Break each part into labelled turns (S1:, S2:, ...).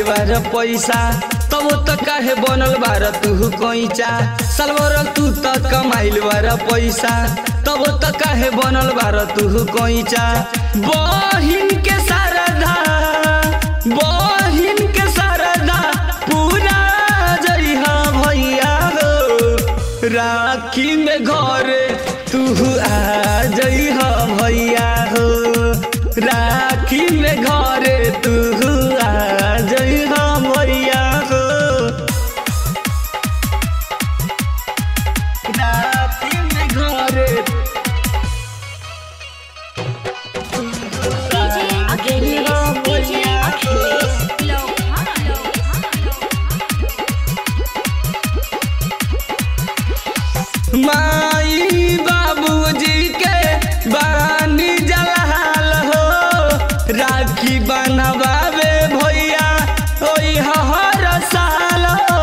S1: बार पैसा तब त काहे बनल बार तू कैचा सलवर तू त कमाइल बार पैसा तब त काहे बनल बार तू कैचा बहिन के शारदा बहिन के शारदा पूरा जइहा भैया हो राखी में घरे तू आ जइहा भैया हो राखी में घरे तू आ जइहा भैया हो राखी में घरे
S2: DJ Achilles, DJ Achilles,
S1: माई बाबूजी के बानी जलाल हो राखी बनवावे भैया ओई हर साल हो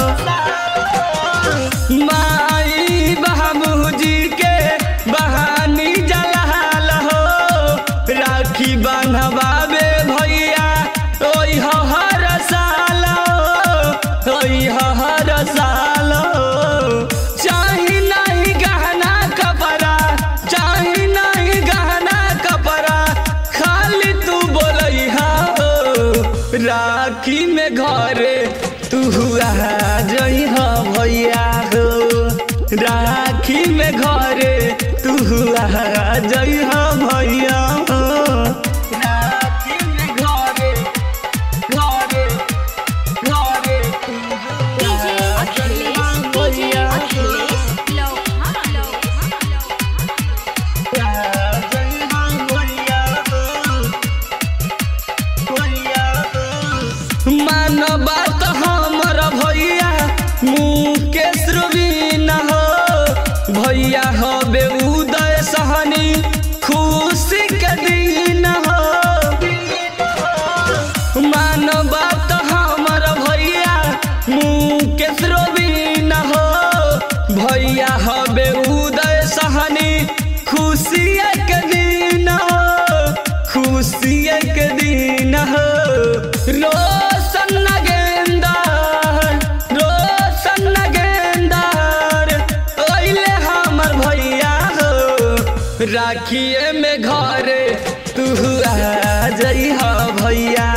S1: माई बाबूजी के बहानी जलाल हो राखी बनवावे भैया ओई हर साल हो ओई हर साल हो चाही नहीं गहना कपड़ा चाही नहीं गहना कपड़ा खाली तू बोलैहा हो राखी में घरे तू आ जइहा भैया हो राखी में घरे तू आ जइहा भैया हो राखी में घरे घरे घरे तू
S2: DJ Achilles, DJ Achilles,
S1: मान बात हमर भैया मुकेश रुबीन हो भैया हबे उदय सहनी खुशी के दिन हो मान बात हमर भैया मुकेश रुबीन हो भैया हबे उदय सहनी खुशी के दिन हो खुशी के दिन हो रोशन नगेंदर रोशन नगेंदर ओइले हमर भैया हो राखिए में घरे तू आ जइहा भैया